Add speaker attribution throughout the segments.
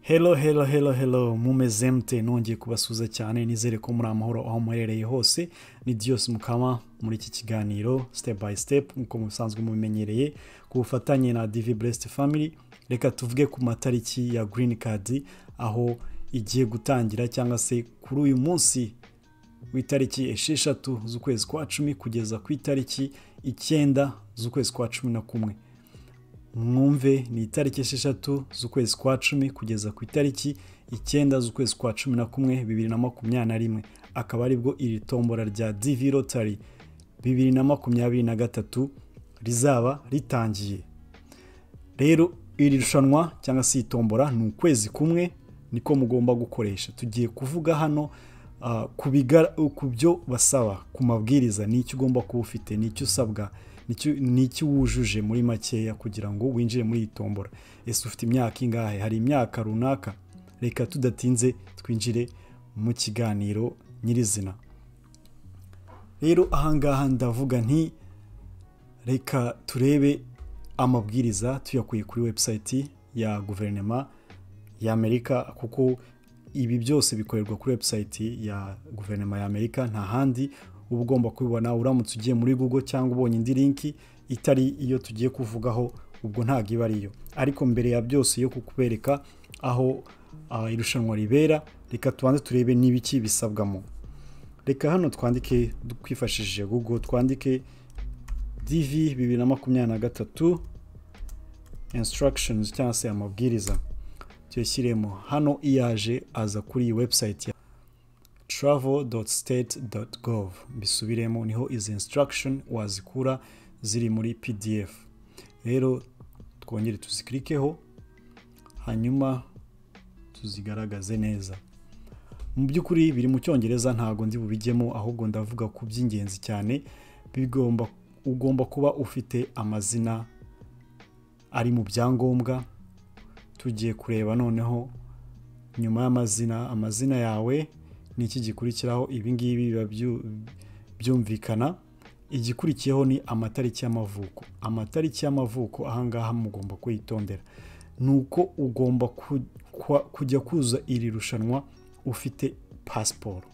Speaker 1: Hello, hello, hello, hello, mumezemte nongeye kubasuza cyane nizere ko muri amahoro aho muherereye hose ni Dios Mukama muri iki kiganiro step by step nk'uko musanzwe mubimenyereye ku bufatanye na DV Blessed Family reka tuvuge ku matariki ya Green Card aho igiye gutangira cyangwa se kuri uyu munsi w'itariki esheshatu z'ukwezi kwa cumi kugeza ku itariki icyenda z'ukwezi kwa cumi na kumwe mwumve ni itariki esheshatu z'ukwezi kwa cumi kugeza ku itariki icyenda z'ukwezi kwa cumi na kumwe bibiri na makumyabiri na rimwe akaba aribwo iri tombora rya divi rotari bibiri na makumyabiri na gatatu rizaba ritangiye rero iri rushanwa cyangwa se iyi tombora ni ukwezi kumwe niko mugomba gukoresha tugiye kuvuga hano ku byo basaba ku mabwiriza n'icyo ugomba kuba ufite n'icyo usabwa ni iki wujuje muri makeya kugira ngo winjire muri iyi tombora ese ufite imyaka ingahe hari imyaka runaka reka tudatinze twinjire mu kiganiro nyirizina rero ahangaha ndavuga nti reka turebe amabwiriza tuyakuye kuri webusayiti ya guverinoma y'amerika kuko ibi byose bikorerwa kuri webusayiti ya guverinoma y'amerika nta handi uba ugomba kubibona uramutse ugiye muri google cyangwa ubonye indi linki itari iyo tugiye kuvugaho ubwo ntabwo iba ariyo ariko mbere ya byose yo kukubereka aho irushanwa ribera reka tubanze turebe n'ibiki bisabwamo reka hano twandike twifashishije google twandike dv bibiri na makumyabiri na gatatu instructions cyangwa se amabwiriza tuyashyiremo hano iyaje aza kuri iyi website travel.state.gov bisubiremo niho izi instruction wazikura ziri muri pdf rero twongere tuzikirikeho hanyuma tuzigaragaze neza mu by'ukuri biri mu cyongereza ntabwo ndi bubijyemo ahubwo ndavuga ku by'ingenzi cyane bigomba ugomba kuba ufite amazina ari mu byangombwa tugiye kureba noneho nyuma y'amazina amazina yawe ni iki gikurikiraho ibi ngibi biba byumvikana igikurikiyeho ni amatariki y'amavuko amatariki y'amavuko ahangaha mugomba kuyitondera ni uko ugomba kujya kuza iri rushanwa ufite pasiporo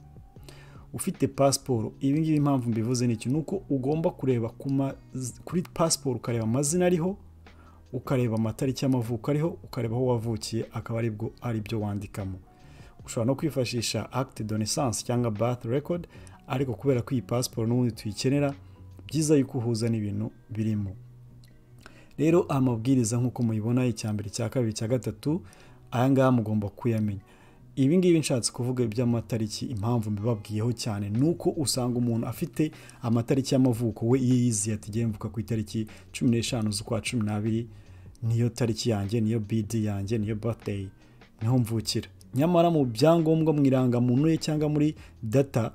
Speaker 1: ufite pasiporo ibi ngibi impamvu mbivuze ni iki ni uko ugomba kureba kuri pasiporo ukareba amazina ariho ukareba amatariki y'amavuko ariho ukareba aho wavukiye akaba aribwo aribyo wandikamo ushobora no kwifashisha acte de naissance cyangwa birth record ariko kubera ko iyi pasiporo n'ubundi tuyikenera byiza yuko uhuza n'ibintu birimo rero amabwiriza nk'uko muyibona icya mbere cya kabiri cya gatatu aya ngaya mugomba kuyamenya ibi ngibi nshatse kuvuga iby'amatariki impamvu mbibabwiyeho cyane ni uko usanga umuntu afite amatariki y'amavuko we iyo yiziye ati mvuka ku itariki cumi n'eshanu z'ukwa cumi n'abiri niyo tariki yanjye niyo bidi yanjye niyo birthday niho mvukira nyamara mu byangombwa mu irangamuntu ye cyangwa muri data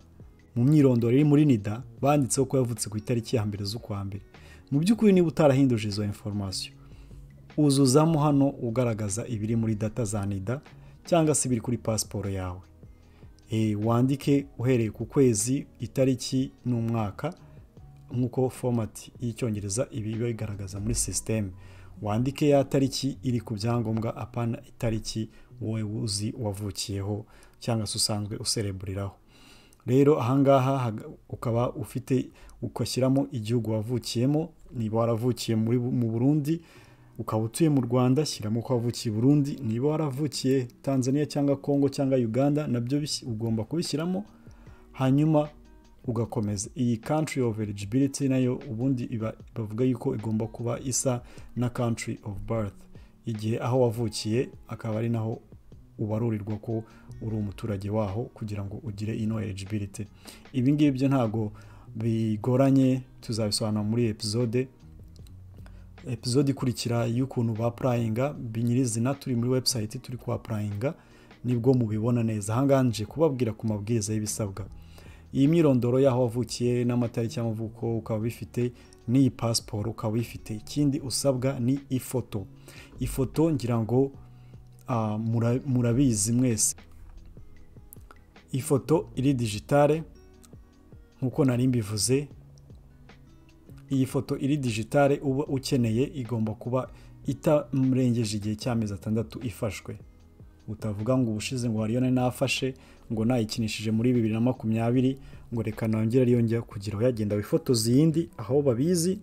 Speaker 1: mu myirondoro iri muri nida banditseho ko yavutse ku itariki ya mbere z'ukwa mbere mu by'ukuri niba utarahinduje izo inforomasiyo uzuzamo hano ugaragaza ibiri muri data za nida cyangwa se ibiri kuri pasiporo yawe wandike uhereye ku kwezi itariki n'umwaka nk'uko fomati y'icyongereza ibi biba bigaragaza muri sisiteme wandike ya tariki iri ku byangombwa apana itariki wowe uzi wavukiyeho cyangwa se usanzwe usereburiraho rero ahangaha ukaba ufite ugashyiramo igihugu wavukiyemo niba waravukiye mu burundi ukaba utuye mu rwanda shyiramo ko wavukiye burundi niba waravukiye tanzania cyangwa congo cyangwa uganda nabyo ugomba kubishyiramo hanyuma ugakomeza iyi country of eligibility nayo ubundi bavuga yuko igomba kuba isa na country of birth igihe aho wavukiye akaba ari naho ubarurirwa ko uri umuturage waho kugira ngo ugire ino eligibility ibi ngibi byo ntabwo bigoranye tuzabisobanura muri epizode epizode ikurikira y'ukuntu bapurayinga binyirizina turi muri webusayiti turi kuhapurayinga nibwo mubibona neza hanganje kubabwira ku mabwiriza y'ibisabwa iyi myirondoro y'aho wavukiye n'amatariki y'amavuko ukaba ubifite n'iyi pasiporo ukaba uyifite ikindi usabwa ni ifoto ifoto ngira ngo murabizi mwese ifoto iri digitale nk'uko nari mbivuze iyi foto iri digitale uba ukeneye igomba kuba itamurengeje igihe cy'amezi atandatu ifashwe utavuga ngo ubushize ngo hariyo nari nafashe ngo nayikinishije muri bibiri na makumyabiri ngo reka nongere ariyo njya kugira yagenda wifotoza iyindi aho babizi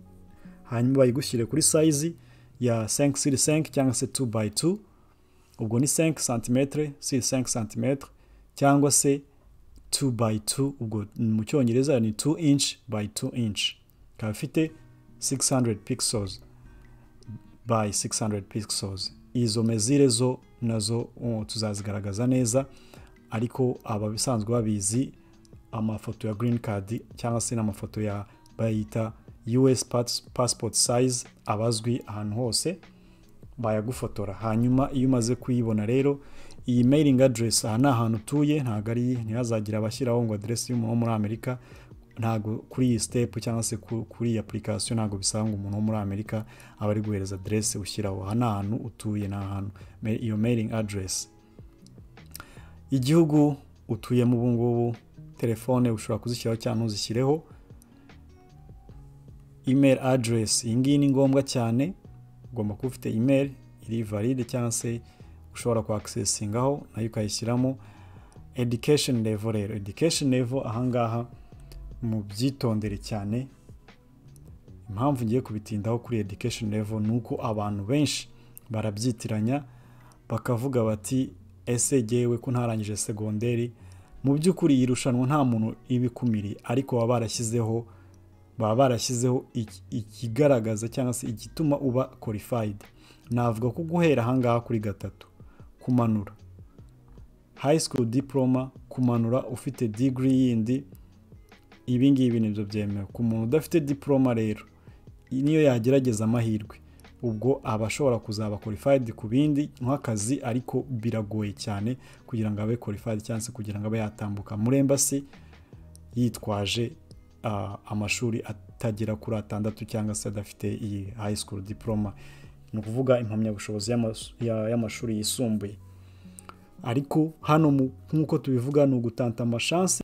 Speaker 1: hanyuma bayigushyire kuri sayizi ya 5 sur 5 cyangwa se 2 by 2 ubwo ni 5 cm sur 5 cm cyangwa se 2 by 2 ubwo mu cyongereza ni 2 inch by 2 inch ikaba ifite 600 pixels by 600 pixels izo mezire zo nazo uh, tuzazigaragaza neza ariko ababisanzwe babizi amafoto ya green card cyangwa se n'amafoto ya bayita us pass, passport size abazwi ahantu hose bayagufotora hanyuma iyo umaze kuyibona rero iyi mailing address aha ni ahantu utuye ntabwo ari ntihazagira abashyiraho ngo aderesi y'umuntu wo muri amerika ntabwo kuri iyi sitepu cyangwa se kuri iyi apurikasiyo ntabwo bisaba ngo umuntu wo muri amerika aba ari guhereza aderesi ushyiraho aha ni ahantu utuye ni ahantu iyo mailing address igihugu utuyemo ubu ngubu telefone ushobora kuzishyiraho cyangwa ntuzishyireho email address iyi ngiyi ni ngombwa cyane ugomba kuba ufite email iri valide cyangwa se ushobora kwakisesingaho nayo ukayishyiramo education level rero education level ahangaha mu byitondere cyane impamvu ngiye kubitindaho kuri education level ni uko abantu benshi barabyitiranya bakavuga bati ese jyewe ko ntarangije segonderi mu by'ukuri iri rushanwa nta muntu ibikumiriye ariko baba barashyizeho baba barashyizeho ikigaragaza cyangwa se igituma uba korifayidi navuga ko guhera ahangaha kuri gatatu kumanura hayi sikuru diporoma kumanura ufite digiri yindi ibi ngibi nibyo byemewe ku muntu udafite diporoma rero niyo yagerageza amahirwe ubwo aba ashobora kuzaba korifayidi ku bindi nk'akazi ariko biragoye cyane kugira ngo abe korifayidi cyangwa se kugira ngo abe yatambuka muri embasi yitwaje amashuri atagera kuri atandatu cyangwa se adafite iyi hayi sikuru diporoma ni ukuvuga impamyabushobozi y'amashuri yisumbuye ariko hano nk'uko tubivuga ni ugutanta amashansi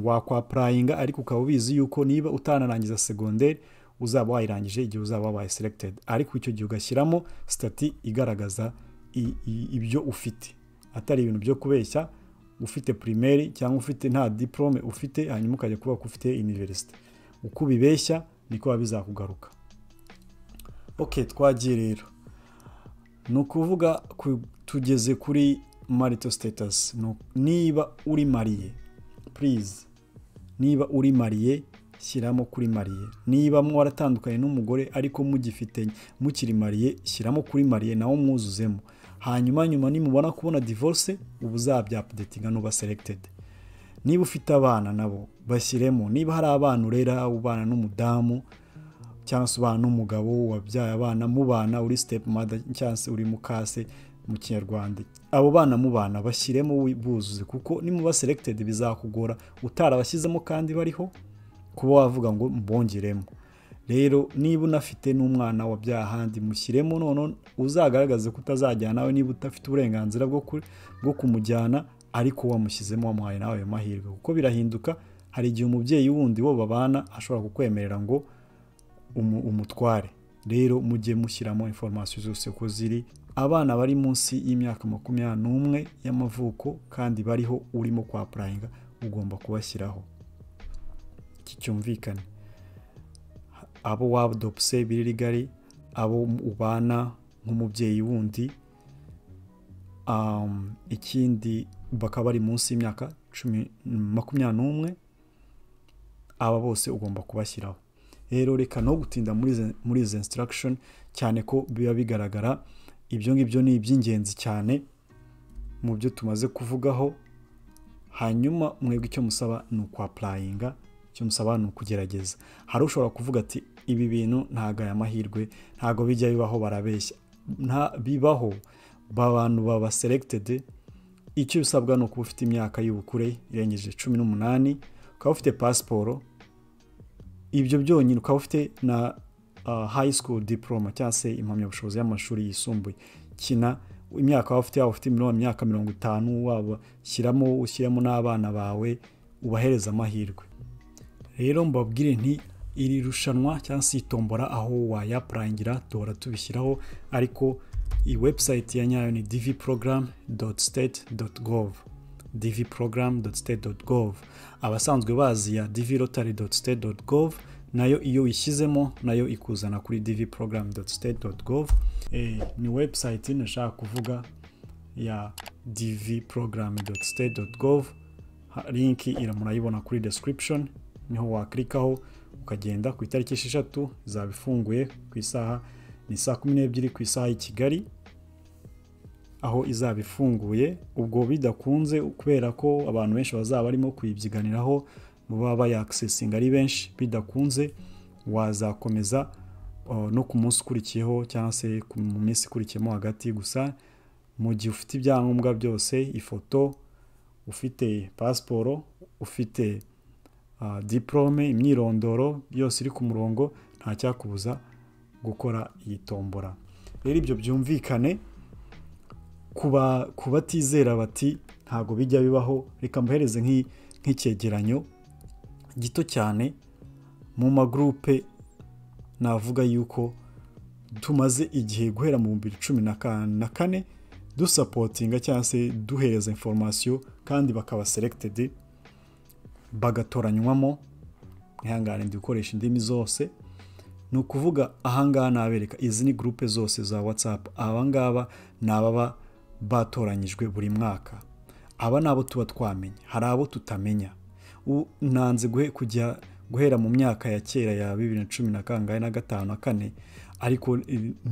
Speaker 1: wakwapurayinga ariko ukaba ubizi yuko niba utanarangiza segonderi uzaba wayirangije igihe uzaba wabaye selegitedi ariko icyo gihe ugashyiramo sitati igaragaza ibyo ufite atari ibintu byo kubeshya ufite pirimeri cyangwa ufite nta diporome ufite hanyuma ukajya kuvuga ko ufite iniverisite uko ubibeshya niko biba bizakugaruka oke twagiye rero ni ukuvuga tugeze kuri marito sitetasi niba uri mariye purize niba uri mariye shyiramo kuri mariye niba mwaratandukanye n'umugore ariko mugifite mukiri mariye shyiramo kuri mariye nawe mwuzuzemo hanyuma nyuma nimubona kubona divorce uba uzabyapudetinga n'uba seregitedi niba ufite abana nabo bashyiremo niba hari abana urera ubana n'umudamu cyangwa se ubana n'umugabo wabyaye abana mubana uri sitepu mada cyangwa se uri mukase mu kinyarwanda abo bana mu bana bashyiremo buzuze kuko nimuba seregitedi bizakugora utarabashyizemo kandi bariho kuba wavuga ngo mbongeremo rero niba unafite n'umwana wabyaha ahandi mushyiremo none uzagaragaze ko utazajyana nawe niba udafite uburenganzira bwo kumujyana ariko wamushyizemo wamuhaye nawe ayo mahirwe kuko birahinduka hari igihe umubyeyi wundi wo babana ashobora kukwemerera ngo umutware rero mujye mushyiramo inforomasiyo zose uko ziri abana bari munsi y'imyaka makumyabiri n'umwe y'amavuko kandi bariho urimo kwapurayinga ugomba kubashyiraho iki cyumvikane abo wadopse biririgari abo ubana nk'umubyeyi wundi ikindi bakaba bari munsi y'imyaka makumyabiri n'umwe aba bose ugomba kubashyiraho rero reka no gutinda muri izi insitiragishoni cyane ko biba bigaragara ibyo ngibyo ni iby'ingenzi cyane mu byo tumaze kuvugaho hanyuma mwebwe icyo musaba ni ukwapurayinga icyo musaba ni ukugerageza hari ushobora kuvuga ati ibi bintu ntabwo aya mahirwe ntabwo bijya bibaho barabeshya nta bibaho abantu baba seregitedi icyo usabwa ni ukuba ufite imyaka y'ubukure irengeje cumi n'umunani ukaba ufite pasiporo ibyo byonyine ukaba ufite na high school diploma cyangwa se impamyabushobozi y'amashuri yisumbuye kina imyaka waba ufite waba ufite imyaka mirongo itanu waba shyiramo ushyiramo n'abana bawe ubahereza amahirwe rero mbabwire nti iri rushanwa cyangwa se itombora aho wayaprangira duhora tubishyiraho ariko iyi webusayiti ya nyayo ni divi porogaramu doti siteti doti govu divi porogaramu doti siteti doti govu abasanzwe bazi ya divi rotari doti siteti doti govu nayo iyo uyishyizemo nayo ikuzana kuri divi porogaramu doti siteti doti govu ni webusayiti nashaka kuvuga ya divi porogaramu doti siteti doti govu linki murayibona kuri description niho waklikaho ukagenda ku itariki esheshatu izaba ifunguye ku isaha ni saa kumi n'ebyiri ku isaha y'i kigali aho izaba ifunguye ubwo bidakunze kubera ko abantu benshi bazaba barimo kuyibyiganiraho baba bayakisesinga ari benshi bidakunze wazakomeza no ku munsi ukurikiyeho cyangwa se mu minsi ikurikiyemo hagati gusa mu gihe ufite ibyangombwa byose ifoto ufite pasiporo ufite diporome imyirondoro yose iri ku murongo nta cyakubuza gukora iyi tombora rero ibyo byumvikane ku batizera bati ntabwo bijya bibaho reka mbohereze nk'icyegeranyo gito cyane mu magurupe navuga yuko tumaze igihe guhera mu bibiri cumi na kane dusapotinga cyangwa se duhereza inforomasiyo kandi bakaba seregitedi bagatoranywamo ntihangane dukoresha indimi zose ni ukuvuga ahangaha nabereka izi ni gurupe zose za watsapu abangaba ni ababa batoranyijwe buri mwaka aba ni abo tuba twamenya hari abo tutamenya nanze kujya guhera mu myaka ya kera ya bibiri na cumi na kangahe na gatanu na kane ariko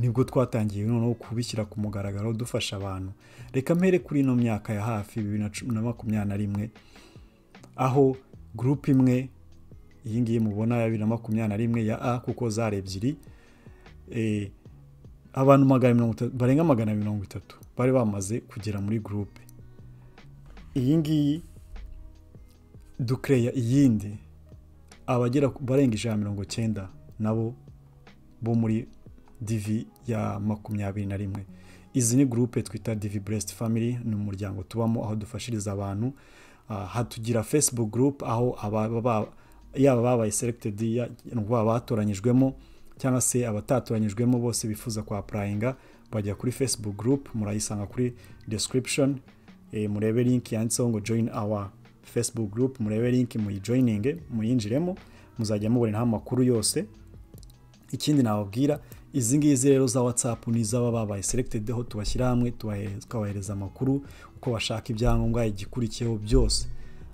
Speaker 1: nibwo twatangiye noneho kubishyira ku mugaragaro dufasha abantu reka mpere kuri ino myaka ya hafi bibiri na cumi na makumyabiri na rimwe aho gurupe imwe iyi ngiyi mubona ya bibiri na makumyabiri na rimwe ya a kuko zari ebyiri abantu barenga magana mirongo itatu bari bamaze kugera muri gurupe iyi ngiyi dukereya iyindi abagera barenga ijana mirongo cyenda nabo bo muri divi ya makumyabiri na rimwe izi ni gurupe twita divi buresiti famili ni umuryango tubamo aho dufashiriza abantu hatugira fesibuku gurupe aho yaba babaye seregitedi yaba batoranyijwemo cyangwa se abatatoranyijwemo bose bifuza kwapurayinga bajya kuri fesibuku gurupe murayisanga kuri description murebe linki yanditseho ngo joyini awa fesibuku gurupe murebe linki muyijoyininge muyinjiremo muzajya muboneraho amakuru yose ikindi nababwira izi ngizi rero za watsapu ni iz'aba babaye seregitedi aho tubashyira hamwe tukabahereza amakuru uko bashaka ibyangombwa igikurikiyeho byose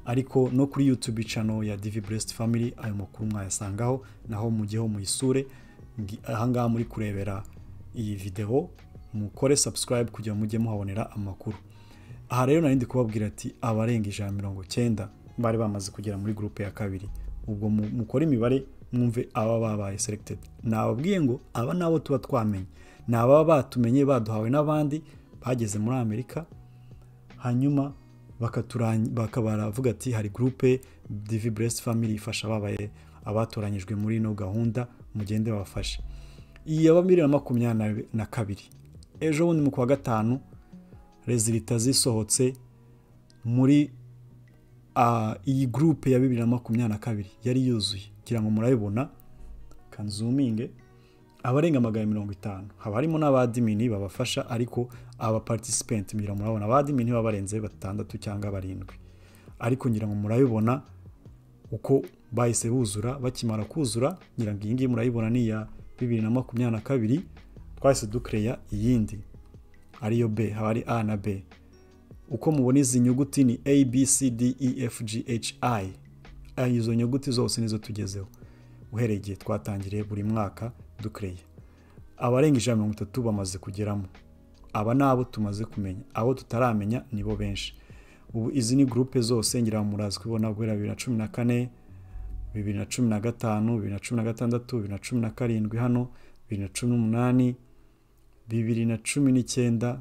Speaker 1: ariko no kuri yutube cano ya divi buresiti famili ayo makuru mwayasangaho naho mujyeho muyisure ahangaha muri kurebera iyi videwo mukore sabusikarayibu kugira ngo mujye muhabonera amakuru aha rero nari ndi kubabwira ati abarenga ijana mirongo cyenda bari bamaze kugera muri gurupe ya kabiri ubwo mukora imibare mwumve aba babaye seregitedi nababwiye ngo aba nabo tuba twamenye ni ababa batumenye baduhawe n'abandi bageze muri amerika hanyuma bakavuga ati hari gurupe divi buresiti famili ifasha ababaye abatoranyijwe muri ino gahunda mugende babafashe iyi yaba bibiri na makumyabiri na kabiri ejo bundi mu kwa gatanu rezilita zisohotse muri iyi gurupe ya bibiri na makumyabiri na kabiri yari yuzuye kugira ngo murabibona kanzuminge abarenga magana mirongo itanu haba harimo n'abadimini babafasha ariko abaparitisipenti ngira murabona abadimini baba barenze batandatu cyangwa barindwi ariko ngira ngo murabibona uko bahise buzura bakimara kuzura ngira ngo iyi ngiyi murayibona ni iya bibiri na makumyabiri na kabiri twahise dukereya iyindi ariyo b haba hari a na b uko mubona izi nyuguti ni a b c d e f g h i izo nyuguti zose nizo tugezeho uhereye igihe twatangiriye buri mwaka dukereye abarenga ijana mirongo itatu bamaze kugeramo aba ni abo tumaze kumenya abo tutaramenya nibo benshi ubu izi ni gurupe zose ngira ngo murazi kubona guhera bibiri na cumi na kane bibiri na cumi na gatanu bibiri na cumi na gatandatu bibiri na cumi na karindwi hano bibiri na cumi n'umunani bibiri na cumi n'icyenda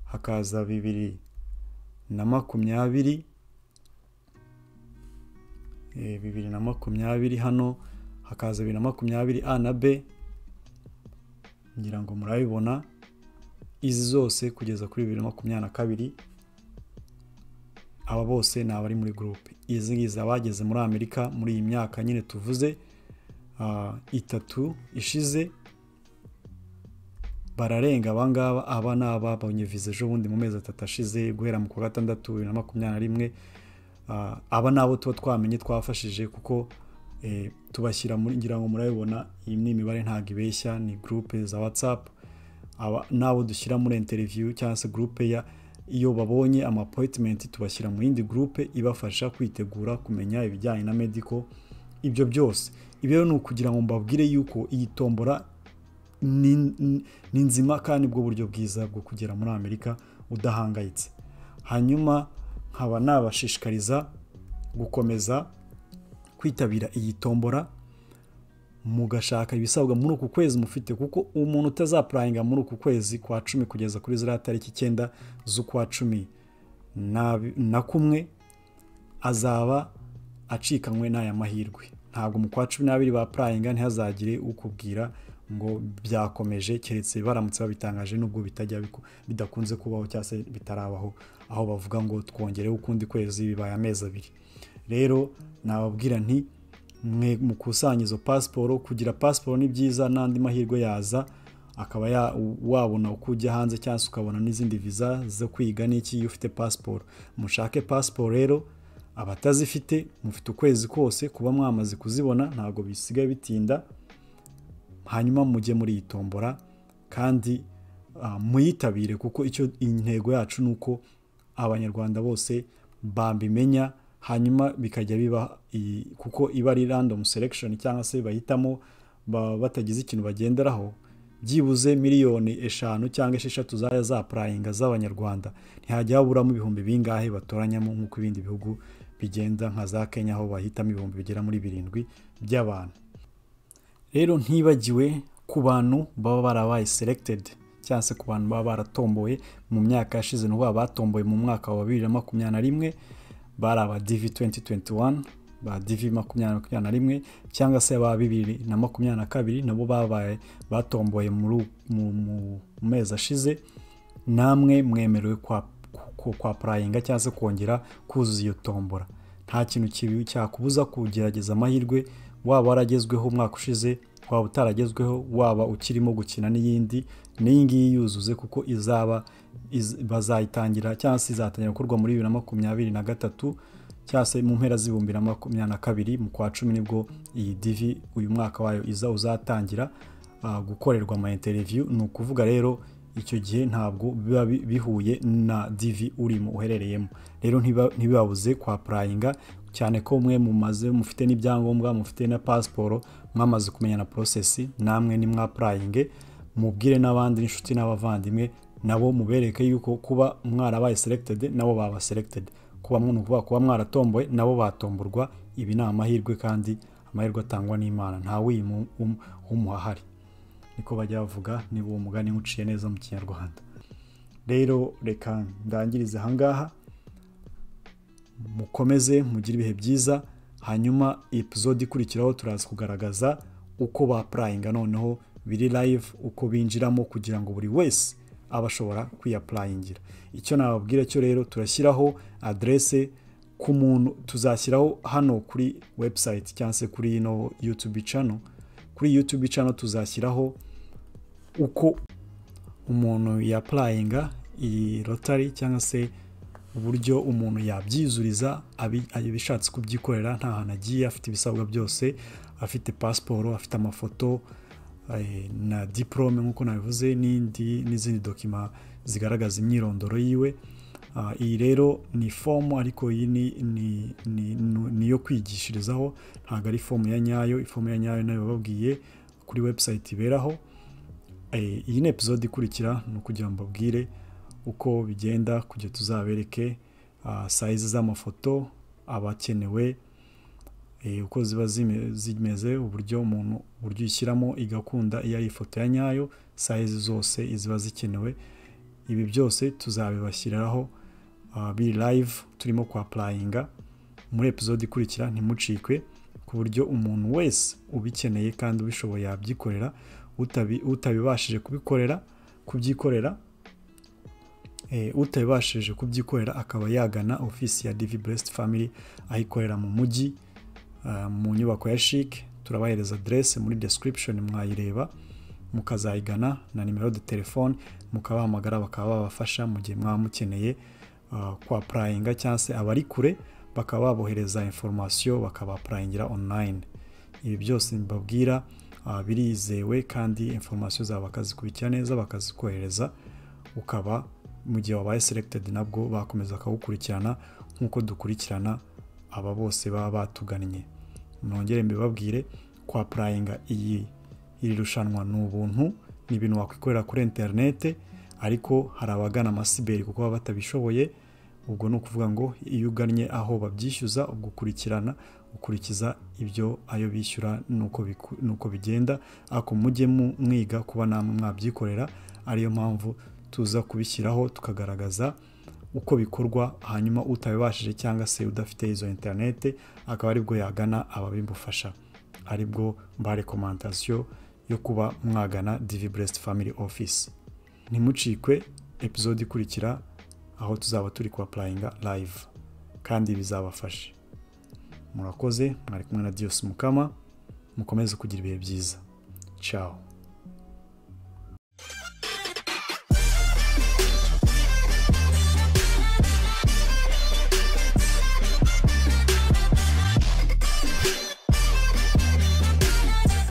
Speaker 1: hakaza bibiri na makumyabiri bibiri na makumyabiri hano hakaza bibiri na makumyabiri a na b ngira ngo murabibona izi zose kugeza kuri bibiri na makumyabiri na kabiri aba bose ni abari muri gurupe izi ngizi abageze muri amerika muri iyi myaka nyine tuvuze itatu ishize bararenga abangaba aba ni ababonye viza ejo bundi mu mezi atatu ashize guhera mu kwa gatandatu bibiri na makumyabiri na rimwe aba ni abo tuba twamenye twafashije kuko tubashyira muri ngira ngo murabibona iyi ni imibare ntabwo ibeshya ni gurupe za watsapu n'abo dushyira muri interiviyu cyangwa se gurupe ya iyo babonye amapoyitimenti tubashyira mu yindi gurupe ibafasha kwitegura kumenya ibijyanye na mediko ibyo byose ibyo ni ukugira ngo mbabwire yuko iyi tombora ni nzima kandi bwo buryo bwiza bwo kugera muri amerika udahangayitse hanyuma nkaba nabashishikariza gukomeza kwitabira iyi tombora mugashaka ibisabwa muri uku kwezi mufite kuko umuntu utazapurayinga muri uku kwezi kwa cumi kugeza kuri ziriya tariki icyenda z'ukwa cumi na kumwe azaba acikanywe n'aya mahirwe ntabwo mu kwa cumi n'abiri ba purayinga ntihazagire ukubwira ngo byakomeje keretse baramutse babitangaje nubwo bitajya bidakunze kubaho cyangwa se bitarabaho aho bavuga ngo twongereho ukundi kwezi bibaye amezi abiri rero nababwira nti mwe mukusanya izo pasiporo kugira pasiporo ni byiza n'andi mahirwe yaza akaba wabona uko ujya hanze cyangwa se ukabona n'izindi viza zo kwiga n'iki iyo ufite pasiporo mushake pasiporo rero abatazifite mufite ukwezi kose kuba mwamaze kuzibona ntabwo bisigaye bitinda hanyuma mujye muri iyi tombora kandi muyitabire kuko icyo intego yacu ni uko abanyarwanda bose bambimenya hanyuma bikajya biba kuko iba ari random selection cyangwa se bahitamo batagize ikintu bagenderaho byibuze miliyoni eshanu cyangwa esheshatu zajya zapurayinga z'abanyarwanda ntihajya haburamo ibihumbi bingahe batoranyamo nk'uko ibindi bihugu bigenda nka za kenya aho bahitamo ibihumbi bigera muri birindwi by'abantu rero ntibagiwe ku bantu baba barabaye selected cyangwa se ku bantu baba baratomboye mu myaka yashize n'ubu batomboye mu mwaka wa bibiri na makumyabiri na rimwe bari aba divi 2021 ba divi makumyabiri na rimwe cyangwa se ba bibiri na makumyabiri na kabiri nabo babaye batomboye mu mezi ashize namwe mwemerewe kwa purayinga cyangwa se kongera kuzuza iyo tombora nta kintu kibi cyakubuza kugerageza amahirwe waba waragezweho umwaka ushize waba utaragezweho waba ukirimo gukina n'iyindi n'iyi ngiyi yuzuze kuko izaba bazayitangira cyangwa se izatangira gukorwa muri bibiri na makumyabiri na gatatu cyangwa se mu mpera z'ibihumbi na makumyabiri na kabiri mu kwa cumi nibwo iyi divi uyu mwaka wayo iza uzatangira gukorerwa ama interiviyu ni ukuvuga rero icyo gihe ntabwo biba bihuye na divi urimo uherereyemo rero ntibibabuze kwa purayinga cyane ko mwe mumaze mufite n'ibyangombwa mufite na pasiporo mwamaze kumenya na porosesi namwe ni mwapurayinge mubwire n'abandi n'inshuti n'abavandimwe nabo mubereke yuko kuba mwarabaye selected nabo baba selected kuba ni ukuvuga kuba mwaratomboye nabo batomborwa ibi ni amahirwe kandi amahirwe atangwa n'imana ntawe w'umuhahari niko bajya bavuga niba uwo mugani uciye neza mu kinyarwanda rero reka ndangirize ahangaha mukomeze mugire ibihe byiza hanyuma episode ikurikiraho turaza kugaragaza uko bapurayinga noneho biri live uko binjiramo kugira ngo buri wese abashobora kwiyapurayingira icyo nababwira cyo rero turashyiraho aderese ku muntu tuzashyiraho hano kuri webusayiti cyangwa se kuri ino yutubi cano kuri yutubi cano tuzashyiraho uko umuntu yapurayinga iyi rotari cyangwa se uburyo umuntu yabyizuriza abishatse kubyikorera nta hantu agiye afite ibisabwa byose afite pasiporo afite amafoto na diporome nk'uko nabivuze n'indi n'izindi dokima zigaragaza imyirondoro yiwe iyi rero ni fomu ariko iyi ni iyo kwigishirizaho ntabwo ari fomu ya nyayo ifomu ya nyayo nayo bababwiye kuri webusayiti iberaho iyi ni episode ikurikira ni ukugira ngo mbabwire uko bigenda kugira tuzabereke sayizi z'amafoto abakenewe uko ziba zimeze uburyo umuntu uburyo uyishyiramo igakunda iyo ari ifoto ya nyayo sayizi zose ziba zikenewe ibi byose tuzabibashyiriraho biri live turimo kwapurayinga muri episode ikurikira ntimucikwe ku buryo umuntu wese ubikeneye kandi ubishoboye yabyikorera utabibashije kubikorera kubyikorera utabibashije kubyikorera akaba yagana ofisi ya divi buresiti famili ayikorera mu mujyi mu nyubako ya shike turabahereza aderese muri description mwayireba mukazayigana na nimero de telefone mukabahamagara bakaba babafasha mu gihe mwaba mukeneye kwa purayinga cyangwa se abari kure bakaba babohereza inforomasiyo bakabapurayingira onurayini ibi byose mbabwira birizewe kandi inforomasiyo zabo bakazikurikira neza bakazikohereza ukaba mu gihe wabaye selegitedi nabwo bakomeza bakagukurikirana nk'uko dukurikirana aba bose baba batugannye nongere mbibabwire kwa purayinga iyi iri rushanwa ni ubuntu ni ibintu wakwikorera kuri interinete ariko hari abagana amasiberi kuko baba batabishoboye ubwo ni ukuvuga ngo iyo ugannye aho babyishyuza ubwo ukurikirana ukurikiza ibyo ayo bishyura nuko bigenda ariko mujye mwiga kuba namwe mwabyikorera ariyo mpamvu tuza kubishyiraho tukagaragaza uko bikorwa hanyuma utabibashije cyangwa se udafite izo interinete akaba aribwo yagana ababimufasha aribwo mba rekomandasiyo yo kuba mwagana divi buresiti famili ofisi ntimucikwe epizode ikurikira aho tuzaba turi kuwapurayinga live kandi bizabafashe murakoze mwari kumwe na diyos mukama mukomeze kugira ibihe byiza ciao